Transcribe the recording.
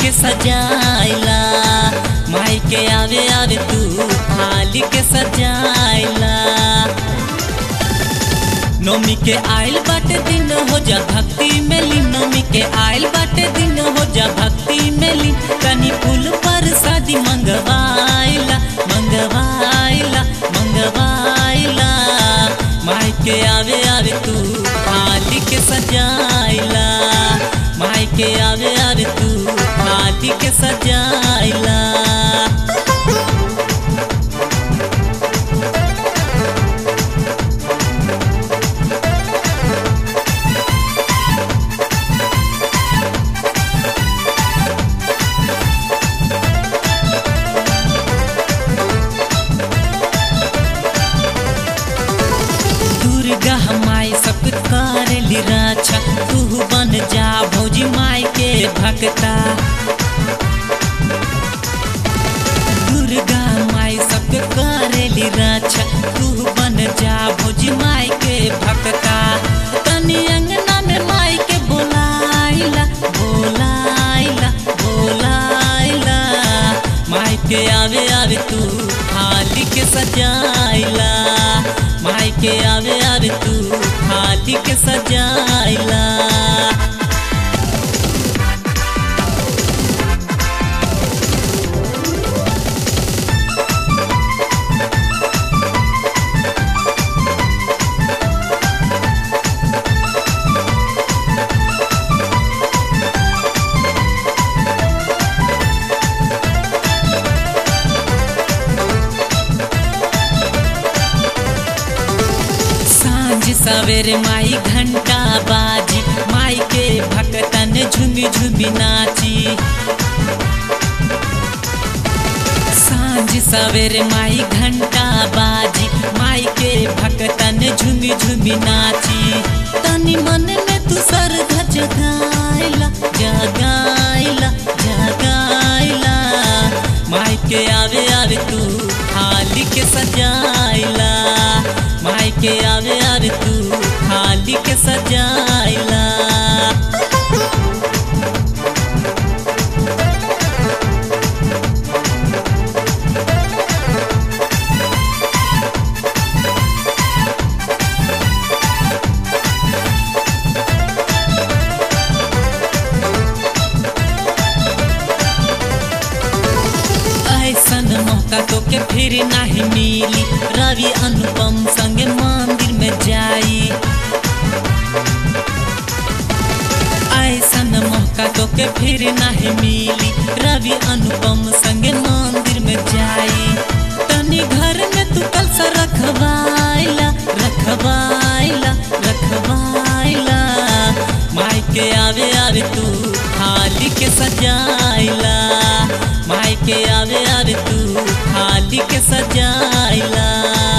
के सजाइला माई के आवे आवे तू थाली के सजाइला नोमी के आइल बाटे दिन हो जा भक्ति में ली नोमी के आइल बाटे दिन हो जा भक्ति में ली तनी फूल पर शादी मंगवाइला मंगवाइला मंगवाइला माई के आवे आवे तू थाली के सजाइला माई के आवे आवे तू थाली के सजाइला दुर्गा माई सब करेली रक्षा तू बन जा भौजी माई के भक्ता दुर्गा माई सब करेली रक्षा तू बन जा भौजी माई के भक्ता तनी अंगना में माई के बोलाइला बोलाइला बोलाइला माई के आवे आवे तू थाली के सजाइला माई के आवे आवे तू थाली के सजाइला सांझ सवेरे माई घंटा बाजी माई के भक्तन झुमी झुमी नाची सांझ सवेरे माई घंटा बाजी माई के भक्तन झुमी झुमी नाची तनी मन में तू सर जगाइला जगाइला जगाइला माई के आवे आवे तू थाली के सजाइला माई के आवे आवे तू थाली के सजाइला ऐसन मौका तो के फिर नहीं मिली रवि अनुपम संगे मंदिर में जाई ऐसन मौका तो के फिर नहीं मिली रवि अनुपम संगे मंदिर में जाई तनी घर में तू कल सा रखवाइला रखवाइला रखवाइला माई के आवे आवे तू थाली के सजाइला माई के आवे आवे तू थाली के सजाइला